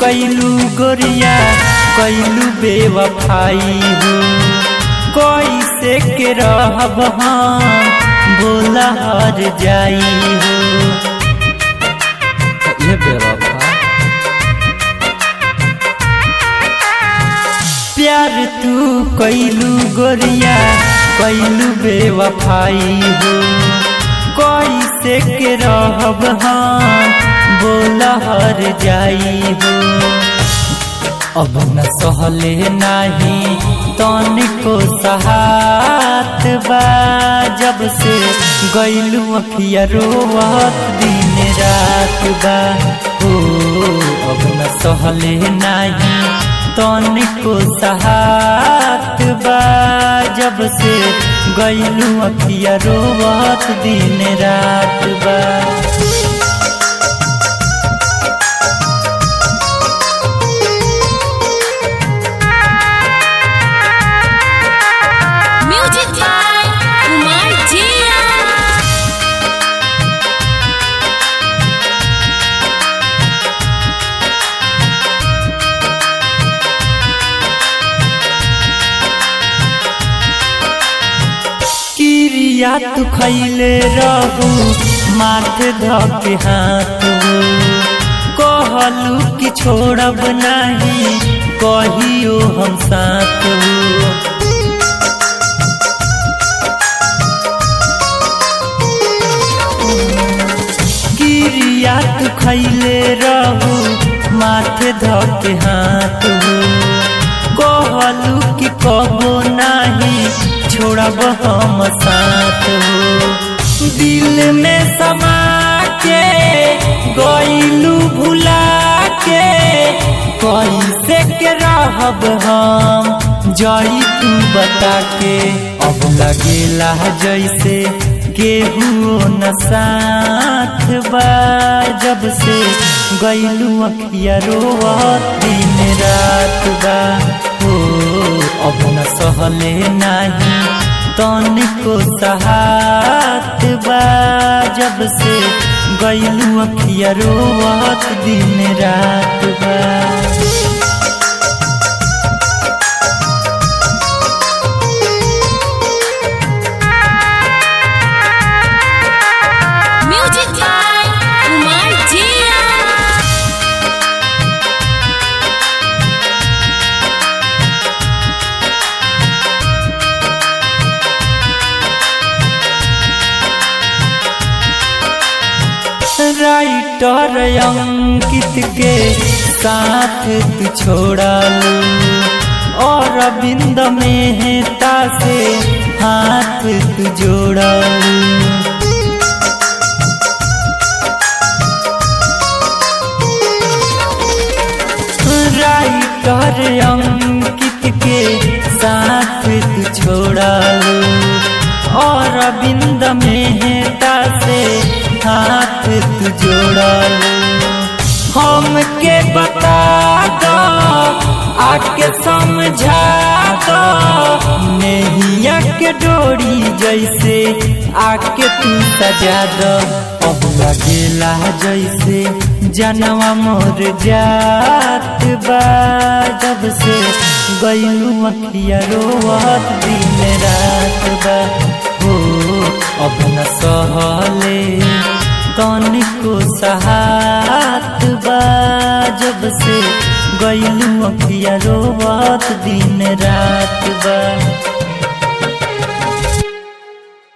कैलू गोरिया कैलू बेवफाई हो कैसे के रहब हम बोला हर जाई हो ये बेवफा प्यार तू कैलू गोरिया कैलू बेवफाई हो कैसे के रहब हम बोला हर जाई हो अब न सहले नाही तनिको सहात बा जब से गैलू अखिया रोवत दिन रात बा हो अब न सहले नाही तनिको सहात बा जब से गैलू अखिया रोवत दिन रात बा Music by Kumar Jia. किरिया तू खैले रहू माथे धके हाथ हो कहलू कि छोड़ब नहीं कहियो हम साथ हो किरिया तू खैले रहू माथे धके हाथ हो कहलू कि कबो नहीं छोड़ब हम साथ हो दिल में समा के गईलू भुला के कैसे के रहब हम जई तू बता के अब लगेला जैसे केहू न साथ बा जब से गईलू अखिया रोवत दिन रात बा हो अब न सहले नाही तनिको सहात बा जब से गईलू अखिया रोवत दिन रात बा Music by Kumar Jia. Writer Ankit के साथ तू छोड़ा लू और अरविंद मेहता से हाथ तू जोड़ा लू राइटर अंकित के साथ तू छोड़ा लो और अरविंद मेहता से हाथ तू जोड़ा लो हमके बता दो आके समझा दो नैया के डोरी जैसे आके तू सजा दो अब लगेला जैसे जनवा मोर जात बा जब से गईलू अखिया रोवत दिन रात बा हो अब न सहले तनिको सहात बा जब से गईलू अखिया रोवत दिन रात बा